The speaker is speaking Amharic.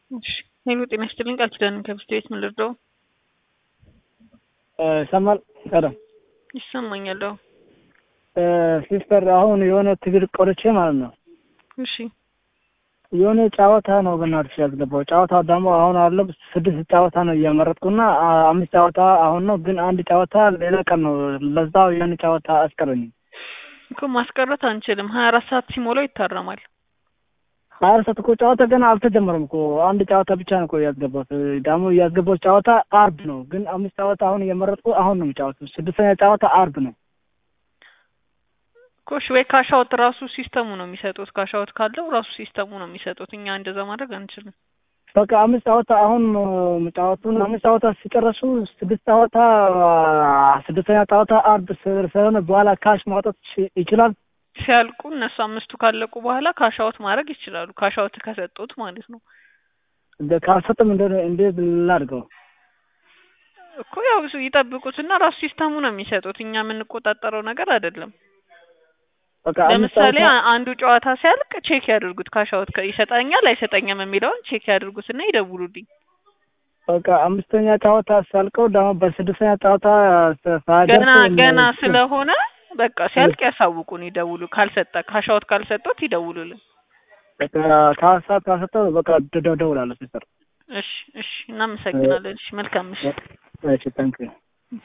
እሺ ሄሎ ጤና ይስጥልኝ ቃል ኪዳን ከብስት ቤት ምን ልርዳው? ይሰማል ቀደም ይሰማኛል። አዎ ሲስተር አሁን የሆነ ትግል ቆርቼ ማለት ነው እሺ የሆነ ጨዋታ ነው በእናትሽ ያስገባው። ጨዋታው ደግሞ አሁን አለ ስድስት ጨዋታ ነው እያመረጥኩና አምስት ጨዋታ አሁን ነው፣ ግን አንድ ጨዋታ ሌላ ቀን ነው። ለዛው የሆነ ጨዋታ አስቀረኝ እኮ ማስቀረት አንችልም። ሀያ አራት ሰዓት ሲሞላው ይታረማል። ሀያ አራት ሰዓት እኮ ጨዋታ ገና አልተጀመረም እኮ አንድ ጨዋታ ብቻ ነው እኮ ያስገባት። ደግሞ ያስገባት ጨዋታ አርብ ነው፣ ግን አምስት ጨዋታ አሁን እየመረጥኩ አሁን ነው የሚጫወቱ። ስድስተኛ ጨዋታ አርብ ነው ኮሽ ወይ ካሻውት ራሱ ሲስተሙ ነው የሚሰጡት። ካሻውት ካለው ራሱ ሲስተሙ ነው የሚሰጡት። እኛ እንደዛ ማድረግ አንችልም። በቃ አምስት ጨዋታ አሁን ጨዋቱን አምስት ጨዋታ ሲጨረሱ ስድስት ጨዋታ ስድስተኛ ጨዋታ አርብ ስለሆነ በኋላ ካሽ ማውጣት ይችላል። ሲያልቁ እነሱ አምስቱ ካለቁ በኋላ ካሻውት ማድረግ ይችላሉ። ካሻውት ከሰጡት ማለት ነው። ካልሰጥም እንዴት ላድርገው እኮ ያው ይጠብቁትና ራሱ ሲስተሙ ነው የሚሰጡት። እኛ የምንቆጣጠረው ነገር አይደለም። ለምሳሌ አንዱ ጨዋታ ሲያልቅ ቼክ ያድርጉት። ካሻውት ይሰጠኛል አይሰጠኝም የሚለውን ቼክ ያድርጉትና ይደውሉልኝ። በቃ አምስተኛ ጨዋታ ሲያልቀው ደግሞ በስድስተኛ ጨዋታ ገና ገና ስለሆነ በቃ ሲያልቅ ያሳውቁን፣ ይደውሉ። ካልሰጠ ካሻውት ካልሰጡት ይደውሉልን። ከሰዓት ካልሰጠው በቃ ደውላለሁ ሲስተር። እሺ እሺ፣ እናመሰግናለን። እሺ መልካም ምሽት። እሺ ታንክ